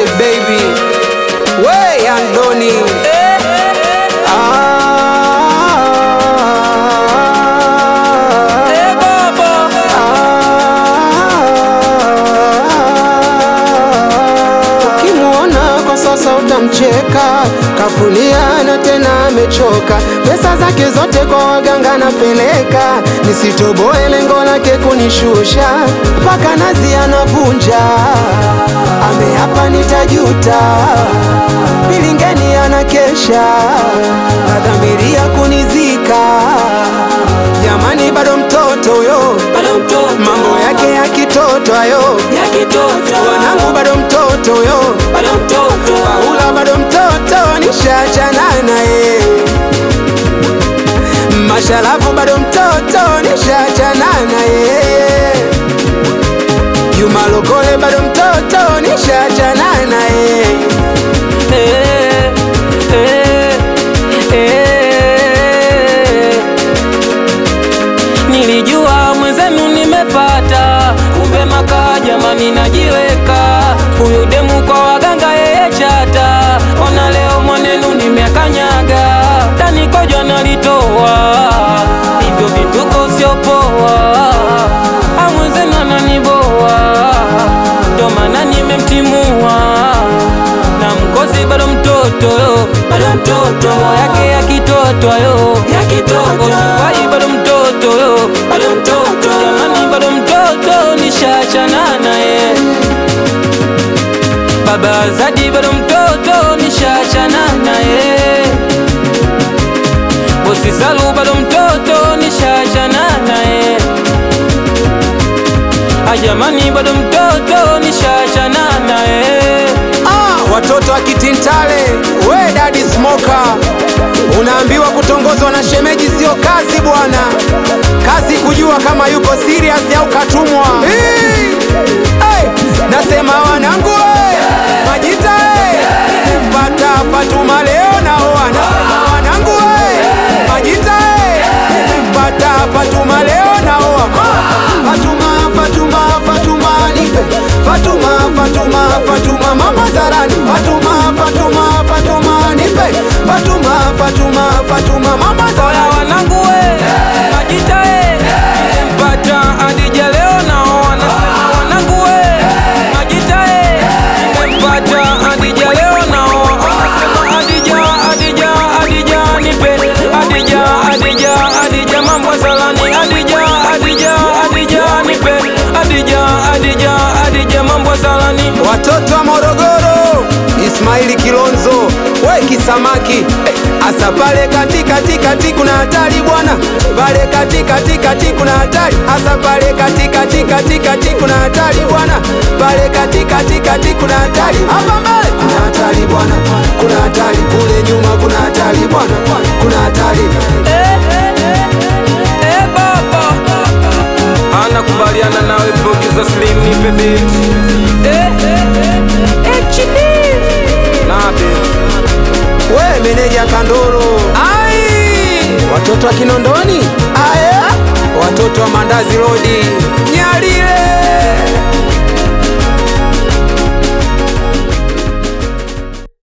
Sweet baby, we Andoni. Ah, ah. Ukimwona kwa sasa utamcheka, kafulia na tena amechoka. Pesa zake zote kwa waganga napeleka, nisitoboe lengo lake kunishusha, mpaka nazi anavunja. Ameapa nitajuta, bilingeni anakesha, nadhamiria kunizika. Jamani, bado mtoto huyo, bado mtoto mambo yake ya kitoto hayo. ya kitoto Wanangu bado mtoto huyo, bado mtoto Paula bado mtoto, nishachana naye. Mashalafu bado mtoto, nishachana naye. Juma Lokole bado mtoto, nishachana naye. Eh, eh, eh. Nilijua mwenzenu nimepata, kumbe makaa jamani, najiweka huyu demu kwa waganga, yeye chata. Ona leo mwanenu nimekanyaga, ndani kojo nalitoa, hivyo vituko sio poa, Ah, mwenzenu ananiboa, ndo maana nimemtimua na mkosi bado mtoto yo, bado mtoto yake ya kitoto yo, ya kitoto Ojuwai bado mtoto yo, bado mtoto jamani, bado mtoto nishachana naye. Baba Azadi bado mtoto nishachana naye. Bosi Salu bado mtoto nishachana naye. Ajamani bado mtoto nishachana naye. Ah, watoto wa Kitintale, we dadi smoka, unaambiwa kutongozwa na shemeji sio kazi bwana, kazi kujua kama yuko serious au katumwa. Hey! Hey! Nasema wanangu we, majita we, mpata Fatuma leo naoa. Nasema wanangu we, majita we, mpata Fatuma leo naoa. Fatuma, Fatuma, Fatuma nipe Fatuma, Fatuma, Fatuma mama zarani Fatuma, Fatuma, Fatuma nipe Fatuma, Fatuma, Fatuma mama Oya zarani wanangu we, majita e, nimempata Adija leo naoa. Nasema wanangu we, majita e, nimempata Adija leo naoa. Nasema Adija, Adija, Adija nipe Adija, Adija, Adija mambo salani Adija, Adija, Adija nipe Adija, Adija, Adija mambo salani Watoto wa Morogoro Ismaili Kilonzo we kisamaki eh, asa pale kati kati kati kuna hatari bwana pale kati kati kati kuna hatari asa pale kati kati kati kati kuna hatari bwana pale kati kati kati kuna hatari hapa mbele kuna hatari bwana kuna hatari kule nyuma kuna hatari bwana kuna hatari Eh, eh, eh, eh, baba anakubaliana nawe producer Slim nipe beat Eh, eh, eh, HD Nabe we meneja Kandoro ai watoto wa Kinondoni aya watoto wa Mandazi Road Nyalile